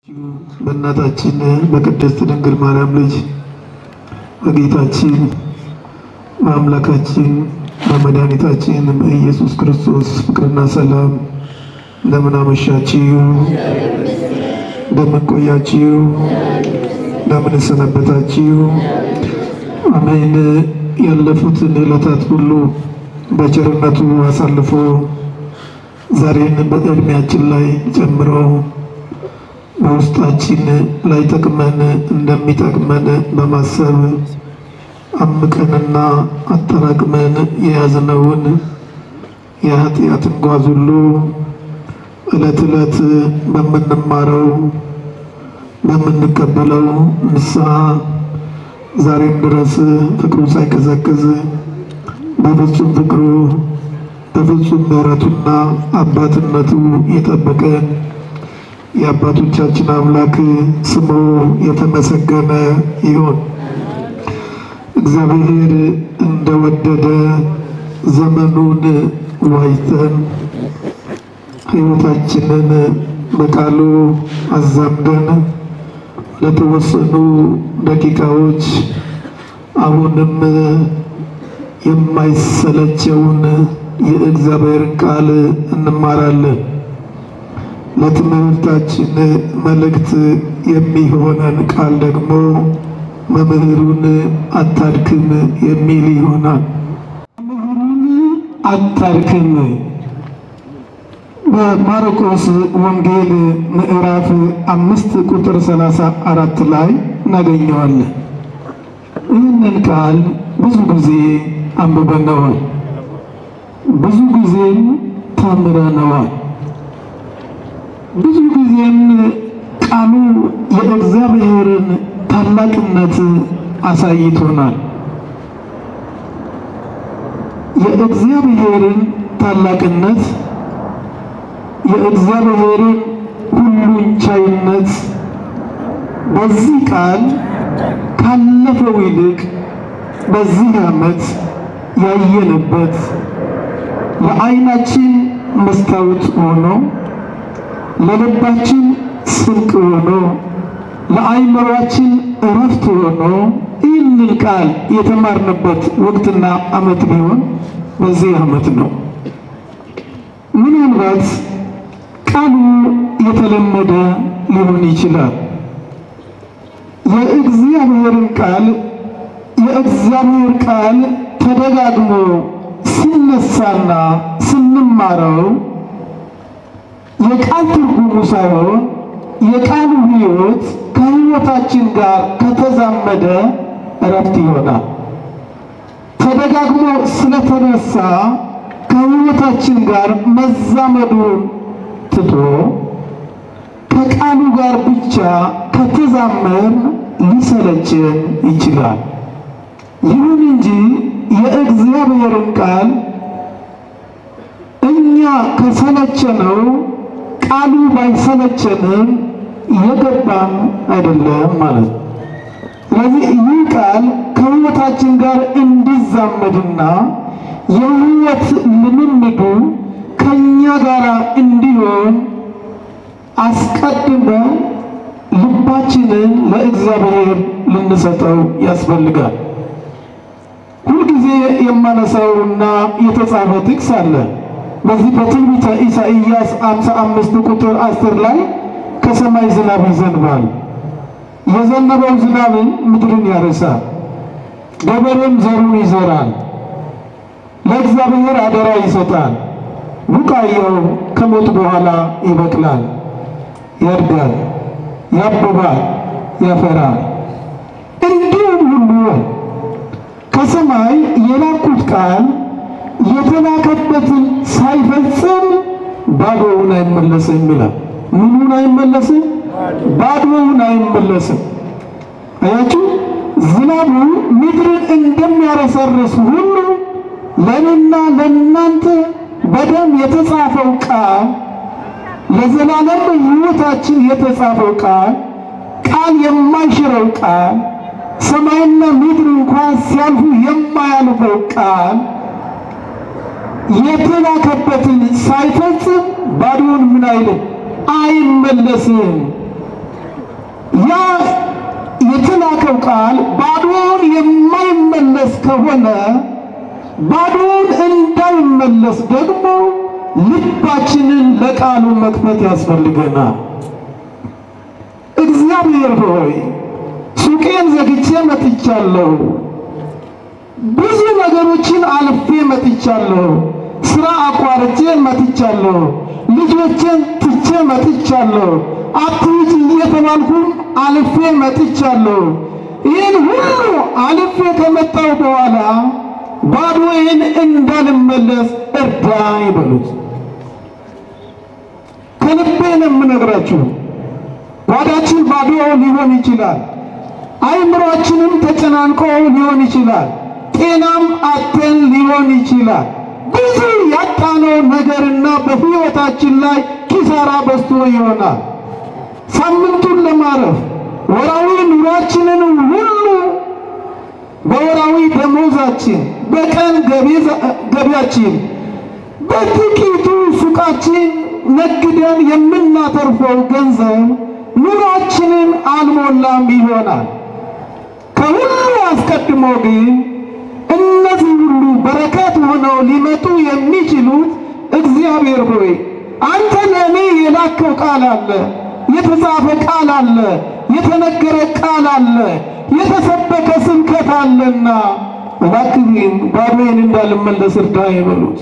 በእናታችን በቅድስት ድንግል ማርያም ልጅ በጌታችን በአምላካችን በመድኃኒታችን በኢየሱስ ክርስቶስ ፍቅርና ሰላም እንደምን አመሻችሁ? እንደምን ቆያችሁ? እንደምን ሰነበታችሁ? አሜን። ያለፉትን ዕለታት ሁሉ በቸርነቱ አሳልፎ ዛሬን በዕድሜያችን ላይ ጨምሮ በውስጣችን ላይ ጠቅመን እንደሚጠቅመን በማሰብ አምቀንና አጠራቅመን የያዝነውን የኃጢአትን ጓዝ ሁሉ ዕለት ዕለት በምንማረው በምንቀበለው ንስሐ ዛሬም ድረስ ፍቅሩ ሳይቀዘቅዝ በፍጹም ፍቅሩ በፍጹም ምሕረቱና አባትነቱ የጠበቀን የአባቶቻችን አምላክ ስሙ የተመሰገነ ይሁን። እግዚአብሔር እንደወደደ ዘመኑን ዋይተን ሕይወታችንን በቃሉ አዛምደን ለተወሰኑ ደቂቃዎች አሁንም የማይሰለቸውን የእግዚአብሔርን ቃል እንማራለን። ለትምህርታችን መልእክት የሚሆነን ቃል ደግሞ መምህሩን አታድክም የሚል ይሆናል። መምህሩን አታድክም በማርቆስ ወንጌል ምዕራፍ አምስት ቁጥር ሰላሳ አራት ላይ እናገኘዋለን። ይህንን ቃል ብዙ ጊዜ አንብበነዋል፣ ብዙ ጊዜም ተምረነዋል። ብዙ ጊዜም ቃሉ የእግዚአብሔርን ታላቅነት አሳይቶናል። የእግዚአብሔርን ታላቅነት፣ የእግዚአብሔርን ሁሉን ቻይነት በዚህ ቃል ካለፈው ይልቅ በዚህ ዓመት ያየንበት ለዓይናችን መስታወት ሆኖ ለልባችን ስንቅ ሆኖ ለአይምሯችን እረፍት ሆኖ ይህንን ቃል የተማርንበት ወቅትና ዓመት ቢሆን በዚህ ዓመት ነው። ምናልባት ቃሉ የተለመደ ሊሆን ይችላል። የእግዚአብሔርን ቃል የእግዚአብሔር ቃል ተደጋግሞ ሲነሳና ስንማረው የቃል ትርጉሙ ሳይሆን የቃሉ ሕይወት ከሕይወታችን ጋር ከተዛመደ እረፍት ይሆናል። ተደጋግሞ ስለተነሳ ከሕይወታችን ጋር መዛመዱን ትቶ ከቃሉ ጋር ብቻ ከተዛመር ሊሰለችን ይችላል። ይሁን እንጂ የእግዚአብሔርን ቃል እኛ ከሰለቸነው ቃሉ ባይሰለቸንም የገባን አይደለም ማለት ነው። ስለዚህ ይህ ቃል ከሕይወታችን ጋር እንዲዛመድና የሕይወት ልምምዱ ከእኛ ጋር እንዲሆን አስቀድመን ልባችንን ለእግዚአብሔር ልንሰጠው ያስፈልጋል። ሁልጊዜ የማነሳውና የተጻፈ ጥቅስ አለ። በዚህ በትንቢተ ኢሳይያስ 55 ቁጥር 10 ላይ ከሰማይ ዝናብ ይዘንባል፣ የዘነበው ዝናብን ምድርን ያርሳል፣ ገበሬም ዘሩን ይዘራል፣ ለእግዚአብሔር አደራ ይሰጣል፣ ቡቃያው ከሞት በኋላ ይበቅላል፣ ያድጋል፣ ያብባል፣ ያፈራል። እንዲሁም ሁሉ ከሰማይ የላኩት ቃል የተላከበትን ሳይፈጽም ባዶውን አይመለስም ይላል። ምኑን አይመለስም? ባዶውን አይመለስም። አያችሁ፣ ዝናቡ ምድርን እንደሚያረሰርስ ሁሉ ለእኔና ለእናንተ በደም የተጻፈው ቃል ለዘላለም ሕይወታችን የተጻፈው ቃል ቃል የማይሽረው ቃል ሰማይና ምድር እንኳን ሲያልፉ የማያልፈው ቃል የተላከበትን ሳይፈጽም ባዶውን ምን አይልም አይመለስም። ያ የተላከው ቃል ባዶውን የማይመለስ ከሆነ ባዶውን እንዳይመለስ ደግሞ ልባችንን ለቃሉ መክፈት ያስፈልገናል። እግዚአብሔር ሆይ ሱቄን ዘግቼ መጥቻለሁ። ብዙ ነገሮችን አልፌ መጥቻለሁ። ስራ አቋርጬ መጥቻለሁ። ልጆችን ትቼ መጥቻለሁ። አትሂጂ እየተባልኩም አልፌ መጥቻለሁ። ይህን ሁሉ አልፌ ከመጣሁ በኋላ ባዶዬን እንዳልመለስ እርዳኝ በሉት። ከልቤ ነው የምነግራችሁ። ጓዳችን ባዶ ሊሆን ይችላል። አይምሯችንም ተጨናንቆ ሊሆን ይችላል። ጤናም አተን ሊሆን ይችላል። ብዙ ያጣነው ነገርና በሕይወታችን ላይ ኪሳራ በዝቶ ይሆናል። ሳምንቱን ለማረፍ ወራዊ ኑሯችንን ሁሉ በወራዊ ደሞዛችን፣ በቀን ገቢያችን፣ በጥቂቱ ሱቃችን ነግደን የምናተርፈው ገንዘብ ኑሯችንን አልሞላም ይሆናል። ከሁሉ አስቀድሞ ግን እነዚህ ሁሉ በረከት ሆነው ሊመጡ የሚችሉት እግዚአብሔር ሆይ አንተ ለእኔ የላከው ቃል አለ፣ የተጻፈ ቃል አለ፣ የተነገረ ቃል አለ፣ የተሰበከ ስብከት አለና እባክህን ባዶዬን እንዳልመለስ እርዳኝ በሉት።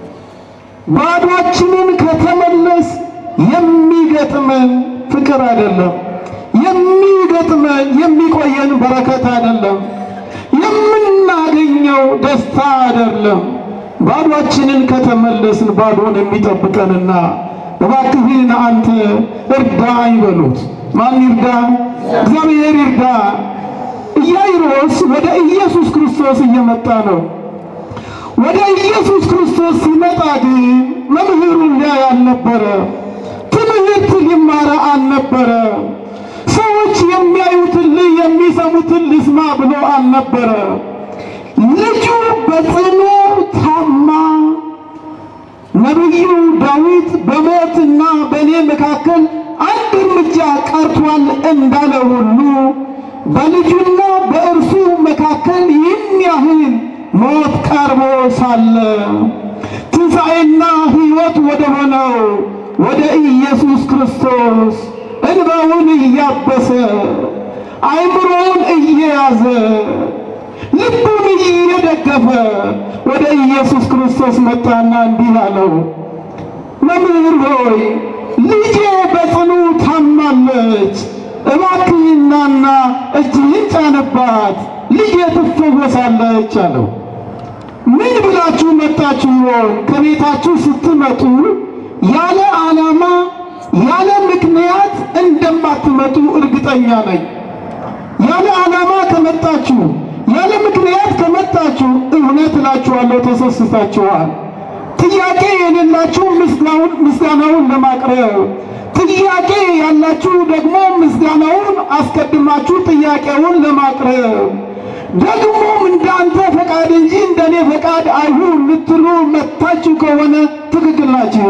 ባዶችንን ከተመለስ የሚገጥመን ፍቅር አይደለም፣ የሚገጥመን የሚቆየን በረከት አይደለም፣ የምናገኘው ደስታ አይደለም። ባዶችንን ከተመለስን ባዶን የሚጠብቀንና እባክህን አንተ እርዳኝ በሉት። ማን ይርዳ? እግዚአብሔር ይርዳ። ኢያይሮስ ወደ ኢየሱስ ክርስቶስ እየመጣ ነው። ወደ ኢየሱስ ክርስቶስ ሲመጣ ግን መምህሩን ሊያይ አልነበረ። ትምህርት ሊማረ አልነበረ። ሰዎች የሚያዩትን ልይ የሚሰሙትን ልስማ ብሎ አልነበረ። ልጁ በጽኑ ታማ ነቢዩ ዳዊት በሞትና በእኔ መካከል አንድ እርምጃ ቀርቷል እንዳለ ሁሉ በልጁና በእርሱ መካከል ይህን ያህል ሞት ቀርቦ ሳለ ትንሣኤና ሕይወት ወደ ሆነው ወደ ኢየሱስ ክርስቶስ እንባውን እያበሰ አይምሮውን እየያዘ ልቡን እየደገፈ ወደ ኢየሱስ ክርስቶስ መጣና እንዲህ አለው፣ መምህር ሆይ ልጄ በጽኑ ታማለች፣ እባክህ ናና እጅህን ጫንባት፣ ልጄ ትፈወሳለች አለው። ምን ብላችሁ መጣችሁ ይሆን? ከቤታችሁ ስትመጡ ያለ ዓላማ ያለ ምክንያት እንደማትመጡ እርግጠኛ ነኝ። ያለ ዓላማ ከመጣችሁ ያለ ምክንያት ከመጣችሁ እውነት እላችኋለሁ ተሰስታችኋል። ጥያቄ የሌላችሁ ምስጋናውን ምስጋናውን ለማቅረብ ጥያቄ ያላችሁ ደግሞ ምስጋናውን አስቀድማችሁ ጥያቄውን ለማቅረብ ደግሞም እንዳንተ ፈቃድ እንጂ እንደኔ ፈቃድ አይሁን ልትሉ መታችሁ ከሆነ ትክክል ናችሁ።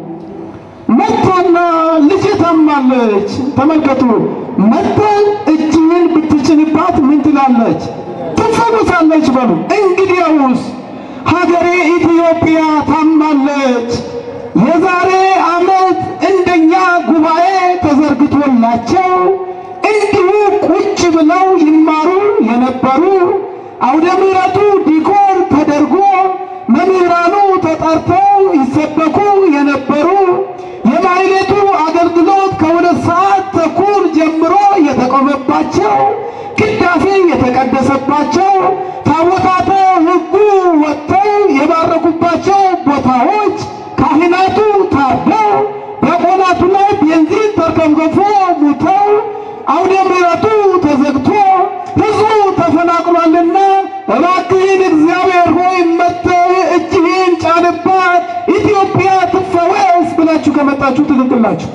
መታና ልጅ ታማለች። ተመልከቱ፣ መታን እጅህን ብትጭንባት ምን ትላለች? ትፈወሳለች በሉ። እንግዲያውስ ሀገሬ ኢትዮጵያ ታማለች። የዛሬ ዓመት እንደኛ ጉባኤ ተዘርግቶላቸው እንዲሁ ቁጭ ብለው ይማሩ የነበሩ አውደ ምሕረቱ ዲኮር ተደርጎ መምህራኑ ተጠርተው ይሰበኩ የነበሩ የማሕሌቱ አገልግሎት ከሁለት ሰዓት ተኩል ጀምሮ የተቆመባቸው ቅዳሴ የተቀደሰባቸው ታቦታተ ሕጉ ወጥተው የባረኩባቸው ቦታዎች ካህናቱ ታርደው ዲያቆናቱ ላይ ቤንዚን ተርከፍክፎ ሙተው አውደ ምሕረቱ ተዘግቶ ሕዝቡ ተፈናቅሏልና እባክህን እግዚአብሔር ሆይ መጥተህ እጅህን ጫንባት ኢትዮጵያ ትፈወስ ብላችሁ ከመጣችሁ ትክክል ናችሁ።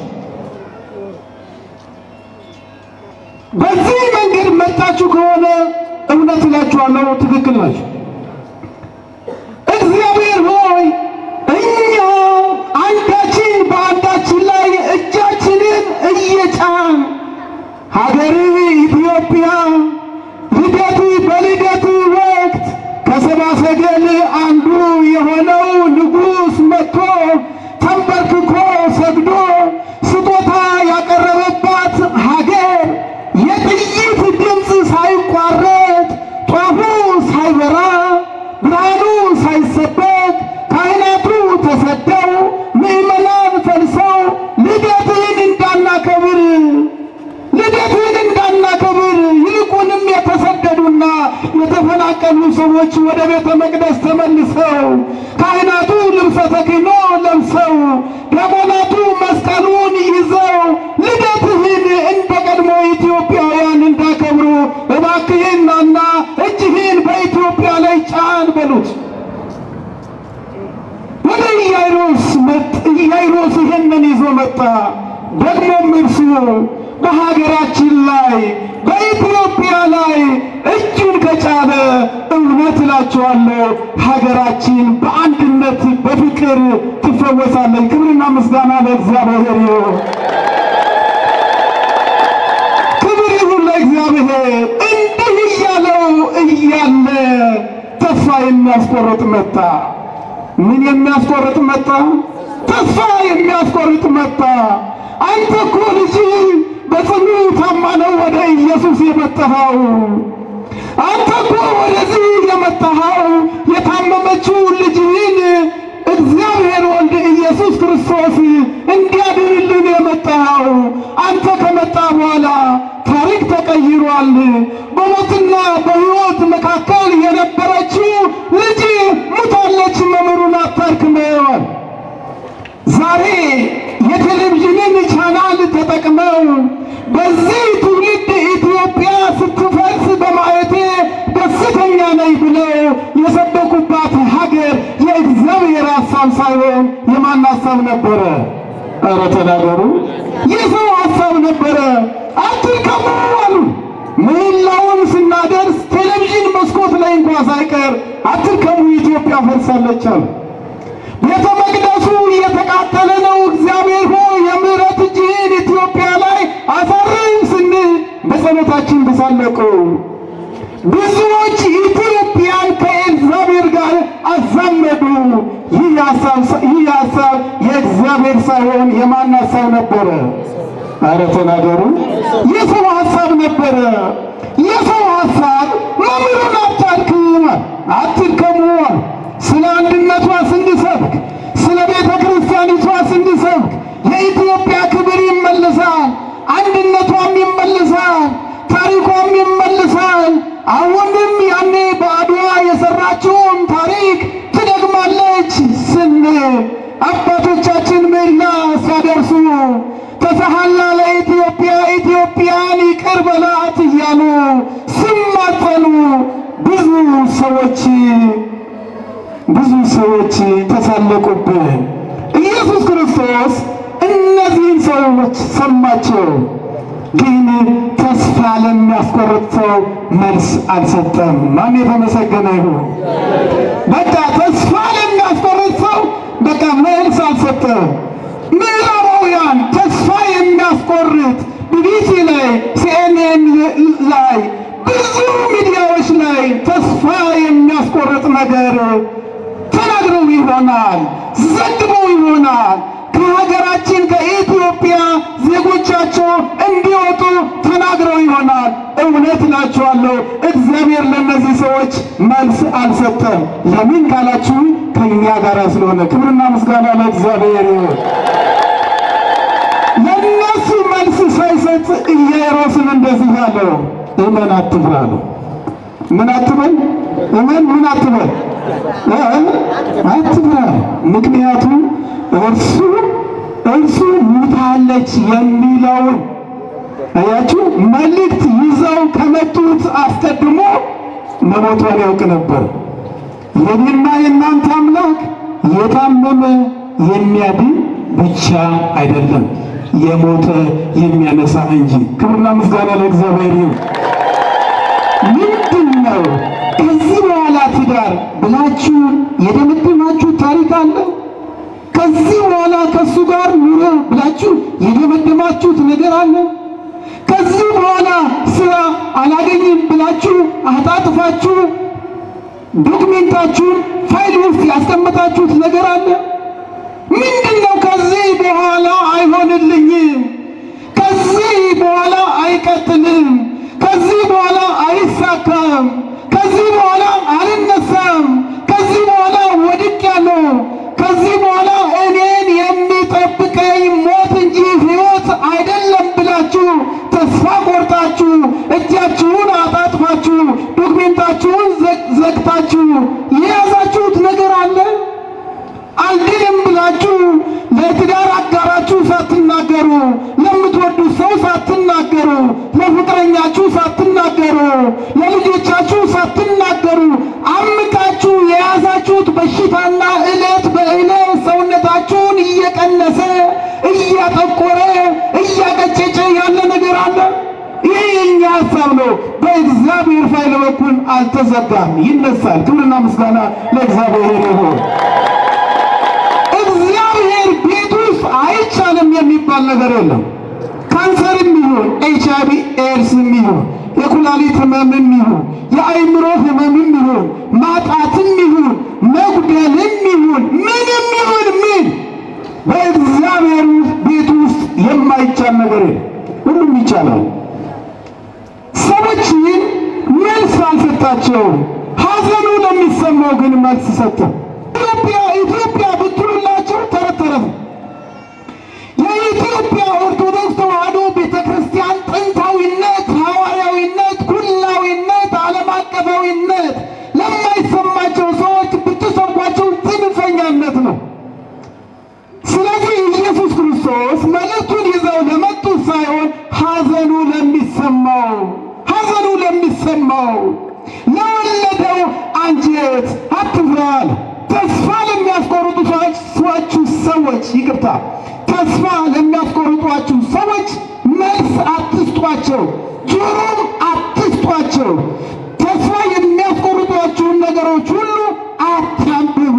በዚህ መንገድ መጣችሁ ከሆነ እውነት እላችኋለሁ ትክክል ናችሁ። እግዚአብሔር ሆይ እኛ አንዳችን በአንዳችን ላይ እጃችንን እየጫን ሀገርህ ኢትዮጵያ ልደት በልደት ወቅት ከሰባ ሰገል አንዱ የሆነው ንጉሥ መጥቶ ተንበርክኮ ሰግዶ ስጦታ ያቀረበባት ሀገር የጥይት ድምፅ ሳይቋረጥ ጧፉ ሳይበራ ብርሃኑ ሳይሰበክ ካህናቱ ተሰደው ምዕመናን ፈልሰው ልደትህን እንዳናከብር ልደትህን እንዳናከብር ይልቁንም የተሰደዱና የተፈናቀሉ ሰዎች ወደ ቤተ መቅደስ ተመልሰው ካህናቱ ልብሰ ተክህኖ ለብሰው ዲያቆናቱ መስቀሉን ይዘው ልደትህን እንደ ቀድሞ ኢትዮጵያውያን እንዳከብሩ እባክህን ናና እጅህን በኢትዮጵያ ላይ ጫን በሉት። ወደ ኢያይሮስ መጥ ኢያይሮስ ይህንን ይዞ መጣ። ደግሞም እርሱ በሀገራችን ላይ በኢትዮጵያ ላይ እጁን ከጫነ እውነት እላችኋለሁ ሀገራችን በአንድነት በፍቅር ትፈወሳለች። ክብርና ምስጋና ለእግዚአብሔር ይሁን። ክብር ይሁን ለእግዚአብሔር። እንዲህ እያለው እያለ ተስፋ የሚያስቆርጥ መጣ። ምን የሚያስቆርጥ መጣ? ተስፋ የሚያስቆርጥ መጣ። አንተ እኮ ልጅ በጽኑ ታማ ነው ወደ ኢየሱስ የመጣኸው። አንተ እኮ ወደዚህ የመጣኸው የታመመችው ልጅህን እግዚአብሔር ወልድ ኢየሱስ ክርስቶስ እንዲያድንልን የመጣኸው። አንተ ከመጣ በኋላ ታሪክ ተቀይሯል። በሞትና በሕይወት መካከል የነበረችው ልጅ ሙታለች። መምህሩን አታርክመዋል። ዛሬ የቴሌቪዥንን ቻናል ተጠቅመው በዚህ ትውልድ ኢትዮጵያ ስትፈርስ በማየቴ ደስተኛ ነኝ ብለው የሰበኩባት ሀገር የእግዚአብሔር ሀሳብ ሳይሆን የማን ሀሳብ ነበረ? ኧረ ተናገሩ። የሰው ሀሳብ ነበረ። አትልቀሙ አሉ። ምህላውን ስናደርስ ቴሌቪዥን መስኮት ላይ እንኳ ሳይቀር አትልቀሙ፣ ኢትዮጵያ ፈርሳለች አሉ። ቤተ መቅደሱ እየተቃጠለ ነው። እግዚአብሔር ሆይ የምሕረት እጅህን ኢትዮጵያ ላይ አሳርፍ ስንል በጸሎታችን ተሳለቁ። ብዙዎች ኢትዮጵያን ከእግዚአብሔር ጋር አዛመዱ። ይህ ሀሳብ ይህ ሀሳብ የእግዚአብሔር ሳይሆን የማን ሀሳብ ነበረ? አረ ተናገሩ። የሰው ሀሳብ ነበረ። የሰው ሀሳብ መምህሩን አታድክም፣ አትድከሙ ስለ አንድነቷ ስንሰብክ ስለ ቤተ ክርስቲያኒቷ ስንሰብክ የኢትዮጵያ ክብር ይመልሳል፣ አንድነቷም ይመልሳል፣ ታሪኳም ይመልሳል። አሁንም ያኔ በአድዋ የሰራችውን ታሪክ ትደግማለች ስንል አባቶቻችን ምህላ ሲያደርሱ ተሰሃላ ለኢትዮጵያ ኢትዮጵያን ይቅር በላት እያሉ ሲማጸኑ ብዙ ሰዎች ብዙ ሰዎች ተሳለቁብን። ኢየሱስ ክርስቶስ እነዚህን ሰዎች ሰማቸው፣ ግን ተስፋ ለሚያስቆርጥ ሰው መልስ አልሰጠም። ማን የተመሰገነ ይሁን። በቃ ተስፋ ለሚያስቆርጥ ሰው በቃ መልስ አልሰጠም። ምዕራባውያን ተስፋ የሚያስቆርጥ ቢቢሲ ላይ፣ ሲኤንኤን ላይ ብዙ ሚዲያዎች ላይ ተስፋ የሚያስቆርጥ ነገር ተናግረው ይሆናል፣ ዘግበው ይሆናል። ከሀገራችን ከኢትዮጵያ ዜጎቻቸው እንዲወጡ ተናግረው ይሆናል። እውነት እላችኋለሁ እግዚአብሔር ለእነዚህ ሰዎች መልስ አልሰጠም። ለምን ካላችሁ ከእኛ ጋር ስለሆነ። ክብርና ምስጋና ለእግዚአብሔር ይሁን። ለእነሱ መልስ ሳይሰጥ ኢያኢሮስን እንደዚህ አለው፣ እመን አትፍራ አለው። ምን አትበል? እመን ምን አትበል? አትፍራ። ምክንያቱም እርሱ እርሱ ሙታለች የሚለውን አያችሁ፣ መልእክት ይዘው ከመጡት አስቀድሞ መሞቷን ያውቅ ነበር። የኔና የእናንተ አምላክ የታመመ የሚያድን ብቻ አይደለም፣ የሞተ የሚያነሳ እንጂ። ክብርና ምስጋና ለእግዚአብሔር ይሁን። ምንድን ነው ከዚህ በኋላ ትዳር ብላችሁ የደመደማችሁ ታሪክ አለ? ከዚህ በኋላ ከእሱ ጋር ኑሮ ብላችሁ የደመደማችሁት ነገር አለ? ከዚህ በኋላ አላገኝም ብላችሁ አጣጥፋችሁ ዶክሜንታችሁን ፋይል ውስጥ ያስቀመጣችሁት ነገር አለ? ምንድን ነው? ከዚህ በኋላ አይሆንልኝም፣ ከዚህ በኋላ አይቀጥልም፣ ከዚህ በኋላ አይሳካም፣ ከዚህ በኋላ አልነሳም፣ ከዚህ በኋላ ወድቄያለሁ፣ ከዚህ በኋላ እኔን የሚጠብቀኝ ሞት እንጂ ሕይወት አይደለም ብላችሁ ተስፋ ቆርጣችሁ እጃችሁን አጣጥፋችሁ ዶክሜንታችሁን ዘግታችሁ የያዛችሁት ነገር አለ? አልድንም ብላችሁ ለትዳር አጋራችሁ ሳትናገሩ፣ ለምትወዱት ሰው ሳትናገሩ፣ ለፍቅረኛችሁ ሳትናገሩ፣ ለልጆቻችሁ ሳትናገሩ አምቃችሁ የያዛችሁት በሽታና ዕለት በዕለት ሰውነታችሁን እየቀነሰ እያጠቆረ እያቀጨጨ ያለ ነገር አለ። ይህ የኛ ሀሳብ ነው። በእግዚአብሔር ፋይል በኩል አልተዘጋም፣ ይነሳል። ክብርና ምስጋና ለእግዚአብሔር ይሁን። እግዚአብሔር ቤት ውስጥ አይቻልም የሚባል ነገር የለም። ካንሰርም ይሁን ኤች አይ ቪ ኤድስም ይሁን የኩላሊት ህመምም ይሁን የአእምሮ ህመምም ይሁን ማጣትም ይሁን መጉደልም ይሁን ምንም ይሁን ምን በእግዚአብሔር ቤት ውስጥ የማይቻል ነገር የለም። ሁሉም ይቻላል። ሰዎችን መልስ አልሰጣቸውም። ሐዘኑ ለሚሰማው ግን መልስ ሰጠ። ኢትዮጵያ ኢትዮጵያ ብትሉላቸው ተረት ተረት ነው። የኢትዮጵያ ኦርቶዶክስ ተዋሕዶ ቤተ ክርስቲያን ጥንታዊነት፣ ሐዋርያዊነት፣ ኩላዊነት፣ ዓለም አቀፋዊነት ለማይሰማቸው ሰዎች ብትሰብኳቸው ጽንፈኛነት ነው። ስለዚህ ኢየሱስ ክርስቶስ መልእክቱን ይዘው ለመጡት ሳይሆን ሐዘኑ ለሚሰማው ሐዘኑ ለሚሰማው ለወለደው አንጀት አትፍራ አለ። ተስፋ ለሚያስቆርጧችሁ ሰዎች ይቅርታ፣ ተስፋ ለሚያስቆርጧችሁ ሰዎች መልስ አትስጧቸው፣ ጆሮም አትስጧቸው። ተስፋ የሚያስቆርጧችሁን ነገሮች ሁሉ አታንብቡ፣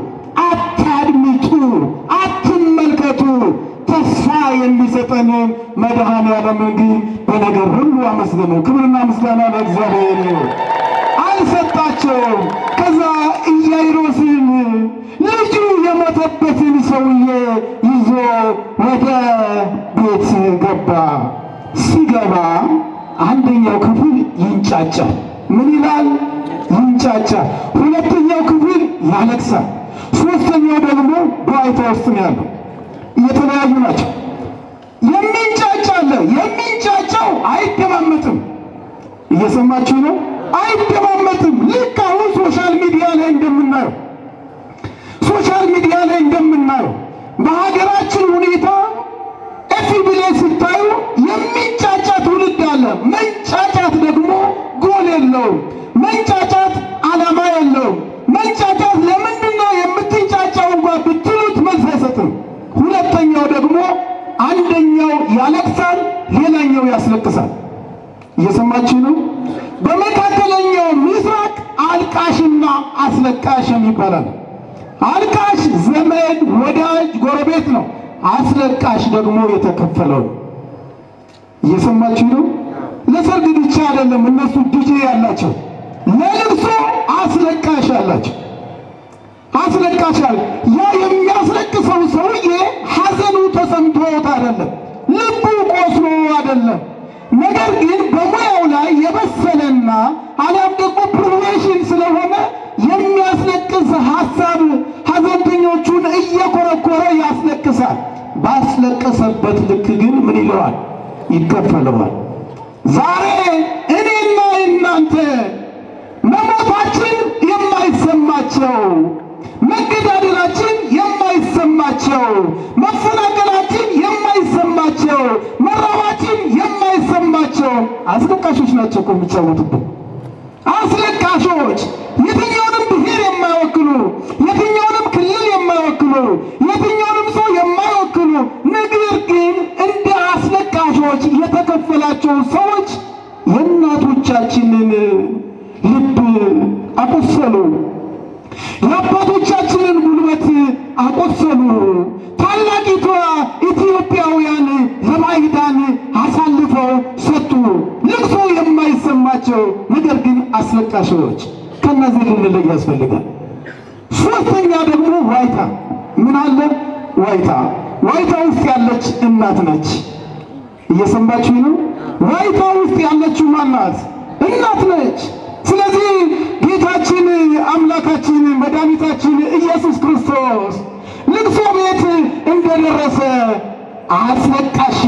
አታድምጡ፣ አትመልከቱ። ተስፋ የሚሰጠንን መድኃኔዓለምን ግን በነገር ሁሉ አመስግኑ። ክብርና ምስጋና ለእግዚአብሔር ይሁን። አልሰጣቸውም። ከዛ ኢያኢሮስን ልጁ የሞተበትን ሰውዬ ይዞ ወደ ቤት ገባ። ሲገባ አንደኛው ክፍል ይንጫጫል። ምን ይላል? ይንጫጫል። ሁለተኛው ክፍል ያለቅሳል። ሶስተኛው ደግሞ በዋይታ ውስጥ ነው ያለው። የተለያዩ ናቸው። የሚንጫጫ አለ። የሚንጫጫው አይደማመጥም። እየሰማችሁ ነው? አይደማመጥም። ልክ አሁን ሶሻል ሚዲያ ላይ እንደምናየው ሶሻል ሚዲያ ላይ እንደምናየው በሀገራችን ሁኔታ እፊ ብላይ ስታዩ የሚንጫጫ ትውልድ አለ። መንጫጫት ደግሞ ጎል የለውም። መንጫጫት ዓላማ የለውም። መንጫጫት ለምንድን ነው የምትንጫጫው እንኳ ብትሉት መልስ አይሰጥም። ሁለተኛው ደግሞ አንደኛው ያለቅሳል፣ ሌላኛው ያስለቅሳል። እየሰማችሁ ነው? በመካከለኛው ምስራቅ አልቃሽና አስለቃሽ ይባላል። አልቃሽ ዘመድ፣ ወዳጅ፣ ጎረቤት ነው። አስለቃሽ ደግሞ የተከፈለው ነው። እየሰማችሁ ነው? ለሰርግ ብቻ አይደለም እነሱ ዲጄ ያላቸው፣ ለልቅሶ አስለቃሽ አላቸው። አስለቃሻል። ያ የሚያስለቅሰው ሰውዬ ሐዘኑ ተሰምቶት አይደለም፣ ልቡ ቆስሎ አይደለም። ነገር ግን በሙያው ላይ የበሰለና አሊያም ደግሞ ፕሮፌሽን ስለሆነ የሚያስለቅስ ሐሳብ ሐዘንተኞቹን እየኮረኮረ ያስለቅሳል። ባስለቀሰበት ልክ ግን ምን ይለዋል? ይከፈለዋል። ዛሬ እኔና እናንተ መሞታችን የማይሰማቸው መገዳደላችን የማይሰማቸው መፈናቀላችን የማይሰማቸው መራባችን የማይሰማቸው አስለቃሾች ናቸው እኮ የሚጫወቱብን። አስለቃሾች የትኛውንም ብሔር የማይወክሉ የትኛውንም ክልል የማይወክሉ የትኛውንም ሰው የማይወክሉ ነገር ግን እንደ አስለቃሾች የተከፈላቸው ሰዎች የእናቶቻችንን ልብ አቆሰሉ። የአባቶቻችንን ጉልበት አቆሰሉ። ታላቂቷ ኢትዮጵያውያን ለባዕዳን አሳልፈው ሰጡ። ልቅሶ የማይሰማ ናቸው፣ ነገር ግን አስለቃሾች። ከነዚህ ልንለይ ያስፈልጋል። ሶስተኛ ደግሞ ዋይታ። ምን አለ? ዋይታ ዋይታ ውስጥ ያለች እናት ነች። እየሰማችሁ ነው? ዋይታ ውስጥ ያለችው ማናት? እናት ነች። ስለዚህ ጌታችን አምላካችን መድኃኒታችን ኢየሱስ ክርስቶስ ልቅሶ ቤት እንደደረሰ አስለቃሽ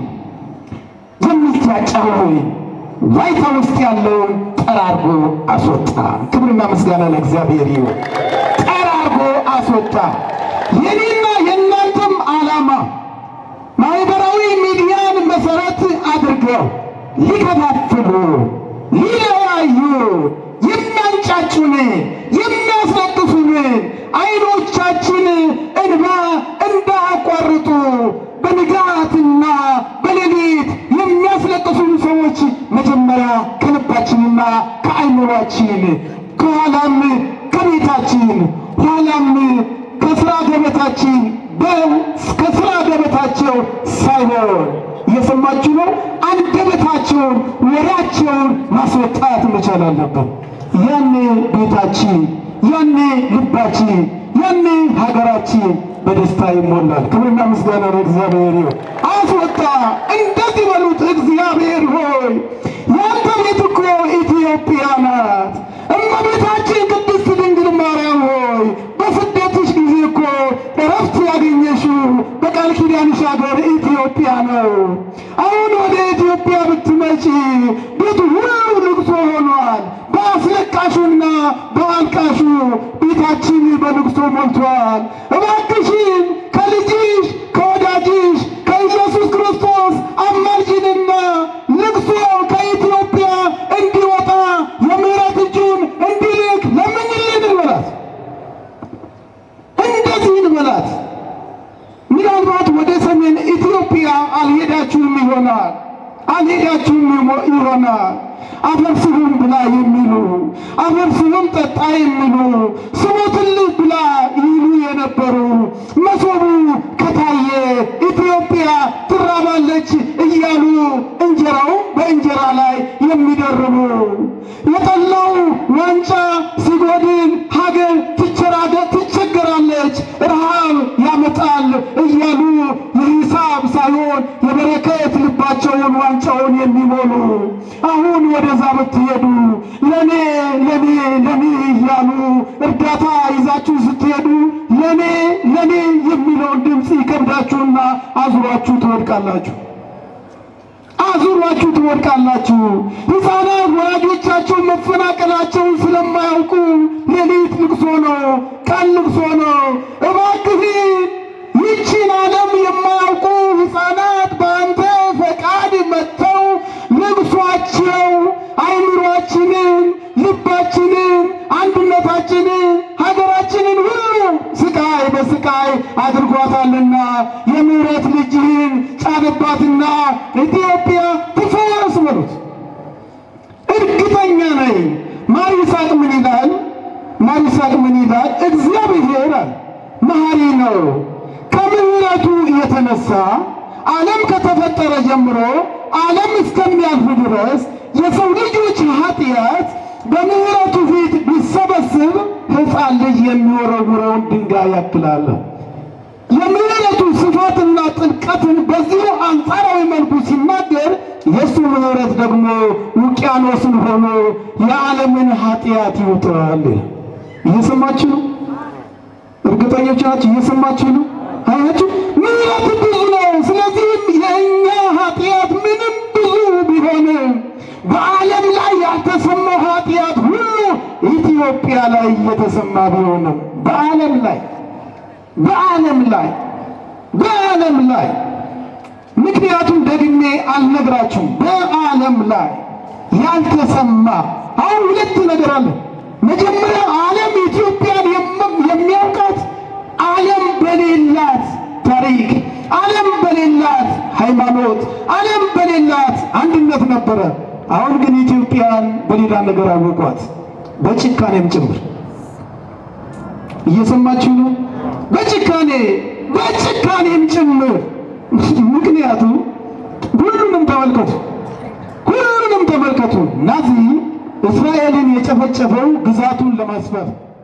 የምትያጫው ዋይታ ውስጥ ያለውን ጠራርጎ አስወጣ። ክብርና ምስጋና ለእግዚአብሔር ይሁን። ጠራርጎ አስወጣ። የኔና የእናንተም ዓላማ ማህበራዊ ሚዲያን መሰረት አድርገው ሊከፋፍሉ፣ ሊለያዩ፣ የሚያንጫጩን፣ የሚያስለቅሱን አይኖቻችን እንባ እንዳያቋርጡ በንጋትና በሌሊት የሚያስለቅሱን ሰዎች መጀመሪያ ከልባችንና ከአይምሯችን ከኋላም ከቤታችን ኋላም ከስራ ገበታችን ከስራ ገበታቸው ሳይሆን እየሰማችሁ ነው። አንደበታቸውን ወሬያቸውን ማስወጣት መቻል አለብን። ያኔ ቤታችን፣ ያኔ ልባችን፣ ያኔ ሀገራችን በደስታ ይሞላል። ክብርና ምስጋና ለእግዚአብሔር ይሁን። አስወጣ። እንደዚህ በሉት፣ እግዚአብሔር ሆይ ያንተ ቤት እኮ ኢትዮጵያ ናት። እመቤታችን ቅድስት ድንግል ማርያም ሆይ በስደትሽ ጊዜ እኮ እረፍት ያገኘሽው በቃል ኪዳንሽ ሀገር ኢትዮጵያ ነው። አሁን ወደ ኢትዮጵያ ብትመጪ ቤቱ ሁሉ ልቅሶ ሆኗል። በአስለቃሹና በአልቃሹ ቤታችን በልቅሶ ሞልቷል። እባክሽን ከልጅሽ ከወዳጅሽ ከኢየሱስ ክርስቶስ አማልጅንና ልቅሶ ከኢትዮጵያ እንዲወጣ የምሕረት እጁን እንዲልክ ለምኝልን እንበላት። እንደዚህ እንበላት። ምናልባት ወደ ሰሜን ኢትዮጵያ አልሄዳችሁም ይሆናል አልሄዳችሁም ይሆናል። አፈር ስቡም ብላ የሚሉ አፈር ስቡም ጠጣ የሚሉ ስሙትልህ ብላ ይሉ የነበሩ መሶቡ ከታየ ኢትዮጵያ ትራባለች እያሉ እንጀራው በእንጀራ ላይ የሚደርቡ የጠላው ዋንጫ ሲጎድል ሀገር ትቸራደ ትቸገራለች፣ ረሃብ ያመጣል እያሉ የሂሳብ ሳይሆን የበረከት ልባቸውን ዋንጫውን የሚሞሉ አሁን ወደዛ ብትሄዱ ለኔ ለኔ ለኔ እያሉ እርዳታ ይዛችሁ ስትሄዱ ለኔ ለኔ የሚለውን ድምፅ ይከብዳችሁና አዙሯችሁ ትወድቃላችሁ አዙሯችሁ ትወድቃላችሁ። ሕፃናት ወላጆቻቸው መፈናቀላቸውን ስለማያውቁ ሌሊት ልቅሶ ነው፣ ቀን ልቅሶ ነው። እባክህ ይቺን ዓለም የማያውቁ ሕፃናት በአንተ ፈቃድ መጥተው ልቅሷቸው አይምሯችንን፣ ልባችንን፣ አንድነታችንን፣ ሀገራችንን ሁሉ ስቃይ በስቃይ አድርጓታልና የምሕረት ልጅህን ጫንባትና ኢትዮጵያ ትፈወስ በሉት። እርግጠኛ ነኝ። ማር ይስሐቅ ምን ይላል? ማር ይስሐቅ ምን ይላል? እግዚአብሔር አለ መሐሪ ነው። ከምሕረቱ የተነሳ ዓለም ከተፈጠረ ጀምሮ ዓለም እስከሚያልፍ ድረስ የሰው ልጆች ኃጢአት በምሕረቱ ፊት ቢሰበስብ ሕፃን ልጅ የሚወረውረውን ድንጋይ ያክላል። የምሕረቱ ስፋትና ጥልቀትን በዚሁ አንጻራዊ መልኩ ሲናገር የእሱ ምሕረት ደግሞ ውቅያኖስን ሆኖ የዓለምን ኃጢአት ይውጠዋል። እየሰማችሁ ነው? እርግጠኞች ናችሁ? እየሰማችሁ ነው? አያችሁ፣ ምሕረት ብዙ ነው። ስለዚህም የእኛ ኃጢአት ምንም ብዙ ቢሆንም በዓለም ላይ ያልተሰማው ኃጢአት ሁሉ ኢትዮጵያ ላይ እየተሰማ ቢሆንም በዓለም ላይ በዓለም ላይ በዓለም ላይ ምክንያቱም ደግሜ አልነግራችሁም። በዓለም ላይ ያልተሰማ አሁን ሁለት ነገር አለ። መጀመሪያ ዓለም ኢትዮጵያን የሚያውቃት ዓለም በሌላት ታሪክ፣ ዓለም በሌላት ሃይማኖት፣ ዓለም በሌላት አንድነት ነበረ። አሁን ግን ኢትዮጵያን በሌላ ነገር አወቋት፣ በጭካኔም ጭምር። እየሰማችሁ ነው? በጭካኔ በጭካኔም ጭምር። ምክንያቱም ሁሉንም ተመልከቱ፣ ሁሉንም ተመልከቱ። ናዚ እስራኤልን የጨፈጨፈው ግዛቱን ለማስፋት